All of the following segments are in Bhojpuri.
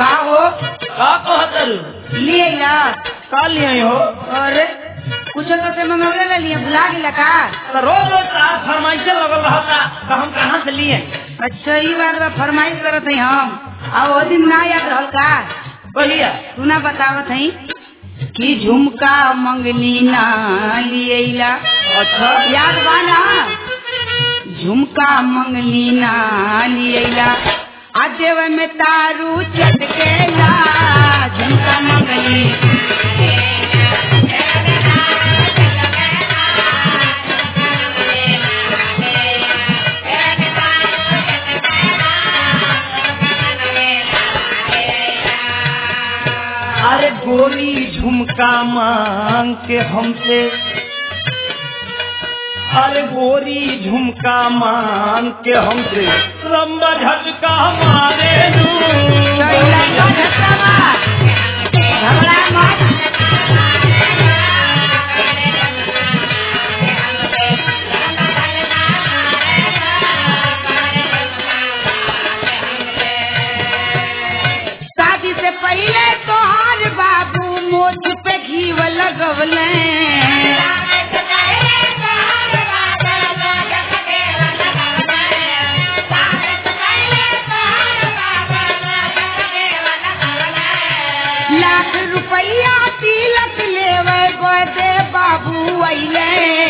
का हो का कहतर लिए ना का लिए हो अरे कुछ तो से मंगवले ले लिए भुला गेला का तो रोज रोज तार फरमाइशे लगल रहता तो हम कहाँ से लिए अच्छा ई बात बा फरमाइश करत हई हम आ ओ दिन ना याद रहल का कहिया तू ना बतावत हई कि झुमका मंगली ना लिएला अच्छा याद बा ना झुमका मंगली ना लिएला आ देव में तारू चटकेला झुमका मंगली अरे गोरी झुमका मांग के हमसे अरे गोरी झुमका मांग के हमसे लंबा झटका मारे दू चैला का झटका बा घबरा मत शादी से पहले तोहार बाबू मोच पे घीव लगवले लाख रुपया तिलक लेवे बदे बाबू अइले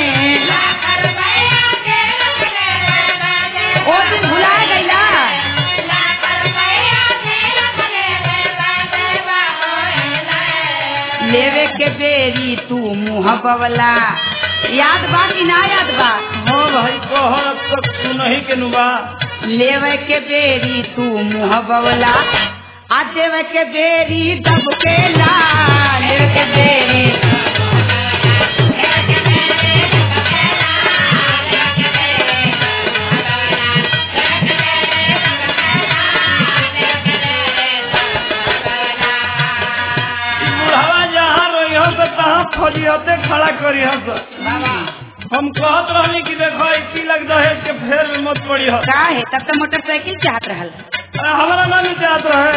ओ दिन भुला गइला लेवे के बेरी तू मुँह बवला याद बा कि ना याद बा हाँ भाई कहर तक तू नहीं के नुबा लेवे के बेरी तू मुँह बवला आ देवे के बेरी दब के ला लेवे के बेरी बुढ़ावा जहाँ रही हो तो तहाँ फजियते खड़ा करी हो तो हम कहत रहनी कि देखो ई तिलक दहेज के फेर में मत पड़ी हो का है तब तो मोटरसाइकिल चाहत रहल अरे हमारा नाम ही चाहत रहे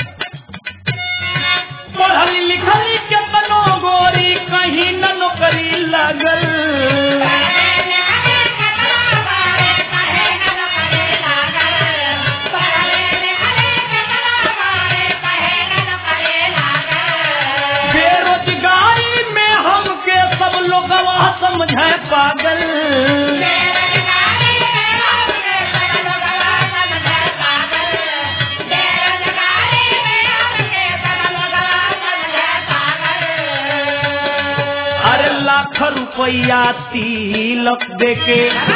पढ़ल लिखल के बनो गोरी कहीं न नौकरी लगल बेरोजगारी में हमके सब लोग समझे पागल अरे लाख रुपया तिलक देके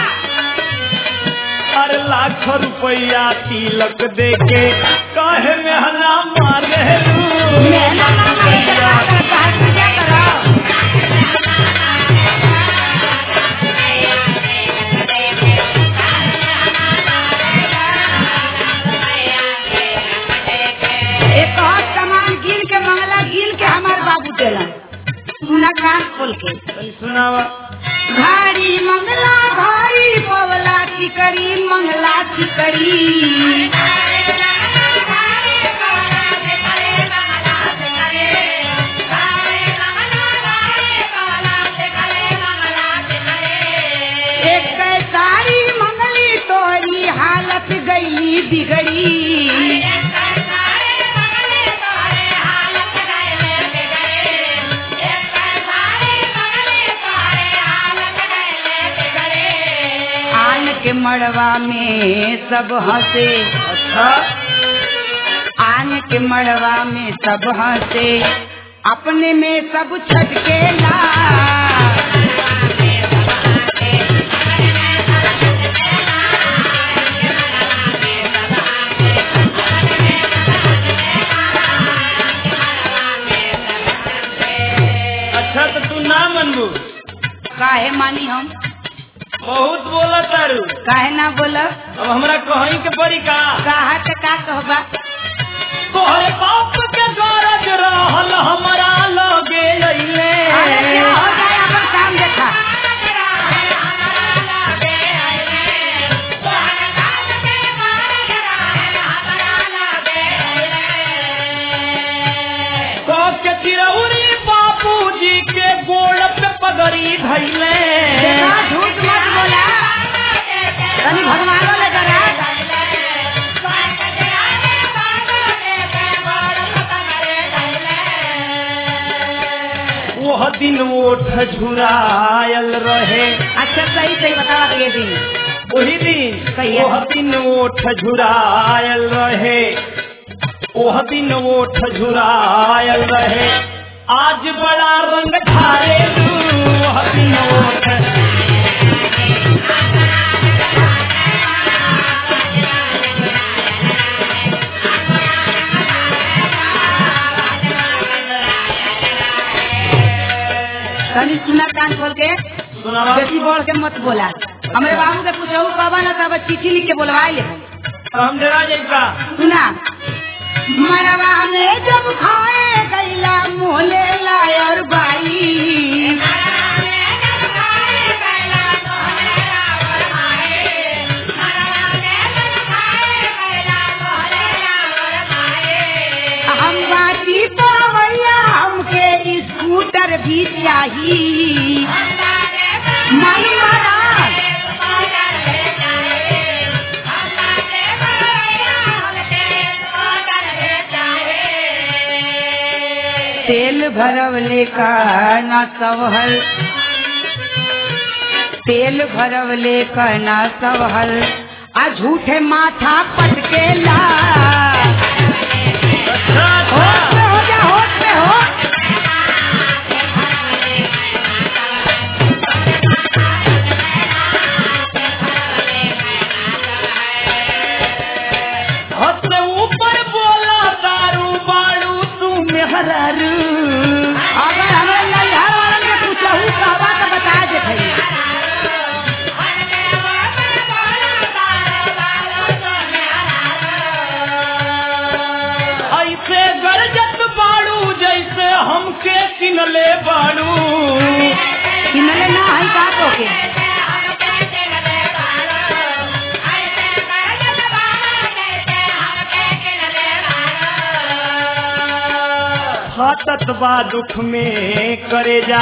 अरे लाख रुपया तिलक देके काहे मेहना मारे मेहनत ना करे तो का करे, काहे पूजा करो एक और सामान गिन के मंगला गिन के हमार बाबू देला सुना कान खोल के सुनावा घाड़ी मंगला घाड़ी पवला चिकरी मंगला चिकरी एक सारी मंगली तोरी हालत गई बिगड़ी आन के मड़वा में सब हंसे अच्छा आन के मड़वा में सब हंसे अपने में सब छटके ला अच्छा तो तू ना मनबू काहे मानी हम बहुत बोला तारू काहे ना बोल अब हमरा कहीं के पड़ी का कहा के का कहबा तोहरे बाप के गरज रहल हमरा लगे अइले अरे क्या हो जाए अपन काम देखा बेरी धैले देखा झूठ मत बोला तनी भगवान ले करा वह दिन ओठ झुरायल रहे अच्छा सही सही बतावा तो ये दिन वही दिन सही है। वह दिन ओठ झुरायल रहे वह दिन ओठ झुरायल रहे आज बड़ा रंग ढारे वह दिन ओठ तनी सुना कान खोल के सुनावा बेसी बोल के मत बोला हमरे बाबू के पूछो बाबा ना तब चिट्ठी लिख के बोलवा ले हम डरा जाइका सुना मरवा में जब खाए गैला मोले लायर बाई हम बाटी पावैया हमके स्कूटर भी चाहिए मन मारा तेल भरवले का ना सवहल तेल भरवले का ना सवहल आ झूठे माथा पटकेला अच्छा होश में अच्छा हो जा होश में हो हद से ऊपर बोला दारू बाड़ू तू मेहरारू अगर हमें नैहर वालन के पूछहू कहबा तो बता दे ऐसे गरजत बाड़ू जैसे हमके किनले बाड़ू किनले ना है का तो के फाटत बा दुख में करे जा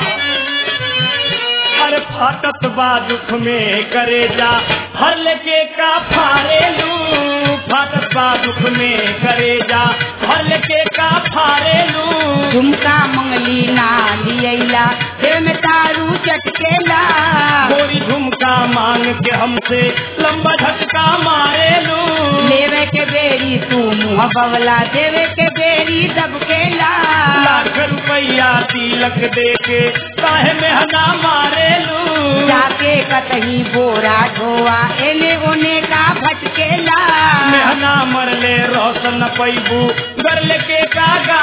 अरे फाटत बा दुख में करे जा हर लेके का फारेलू फाटत बा दुख में करे जा हर लेके का फारेलू झुमका मंगली ना लियला देव में तारू चटकेला गोरी झुमका मांग के हमसे लंबा झटका मारेलू लेवे के बेरी तू मुँह बवला देवे के बेरी दबकेला लाख रुपया तिलक दे के काहे मेहना मारेलू जाके कतही बोरा ढोआ एने ओने का भटकेला मेहना मरले रोशन पैबू गरल के का